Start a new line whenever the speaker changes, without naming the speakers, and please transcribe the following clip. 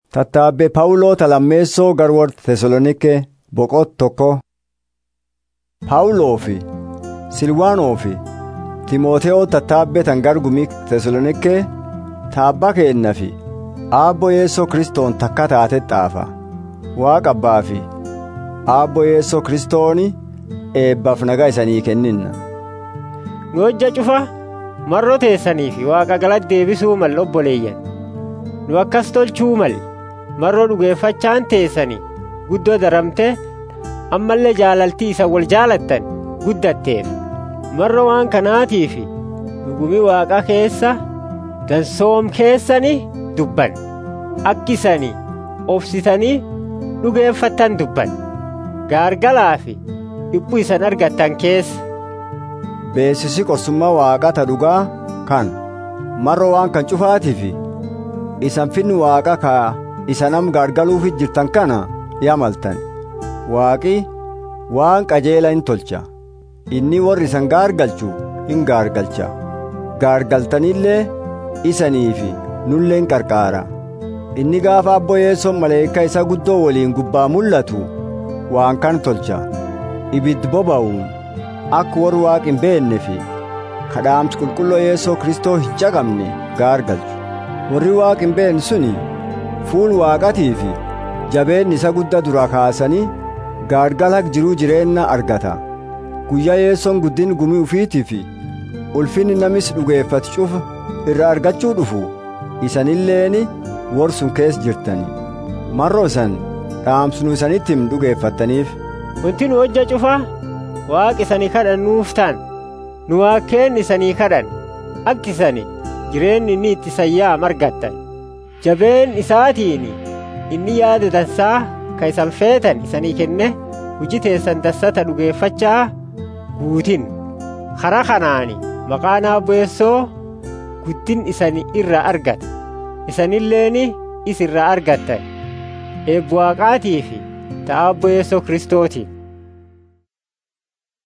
Tattaabbee Phaawuloota lammeessoo garwoorta Tesaloniikee boqot tokko. Phaawuloo fi Silwaanoo fi Timootewoo tattaabbee tan gargumii Tesaloniikee taabba keenna fi aabbo yeessoo kristoon takka taate xaafa. Waaqa abbaa fi aabbo yeessoo kristooni eebbaaf nagaa isanii kenninna.
Nu hojja cufa marroo teessanii fi waaqa galatti deebisuu mal obboleeyyan. Nu akkas tolchuu mal marroo dhugeeffachaan teessanii guddoo daramte ammallee jaalaltii isa wal jaalattan guddatteef marroo waan kanaatiif dhugumii waaqa keessa dansoom keessanii dubban akkisanii obsitanii dhugeeffattan dubban gaargalaa fi dhiphuu isan argattan keessa.
Beessisi qorsummaa waaqata dhugaa kan marroo waan kan cufaatiif isan finni waaqa ka isa nam gaargaluufi jirtan kana yamaltan waaqi waan qajeela hin tolcha inni warri isan gaargalchu hin gaargalcha gaargaltanillee isaniifi nulleen qarqaara inni gaafa abbo yeessoon maleekaa isa guddoo waliin gubbaa mul'atu waan kan tolcha ibiddi boba'uun akka warri waaqi hin beenne fi kadhaamsi qulqulloo yeessoo kristoo hin caqabne gaargalchu warri waaqi hin beenne suni fuul waaqatii fi jabeenni isa guddaa dura kaasanii gaargala jiruu jireenya argata guyyaa yeessoon guddin gumii ufiitii fi ulfinni namis dhugeeffatu cufa irra argachuu dhufu isanilleeni warsun keessa jirtani marroo isan dhaamsinu isanitti hin dhugeeffattaniif
Wanti nu hojja cufaa waaqi isanii kadhannuuf ta'an nu waaqeen isanii kadhan akka isani jireenyi inni itti sayyaa margattan jabeen isaatiin inni yaada dansaa ka isan feetan isanii kenne hujii teessan dassata dhugeeffachaa guutin karaa kanaani maqaan abbeessoo guddin isani irra argata isanilleeni is irra argattan eebbu waaqaatii fi ta'a abbeessoo kristootiin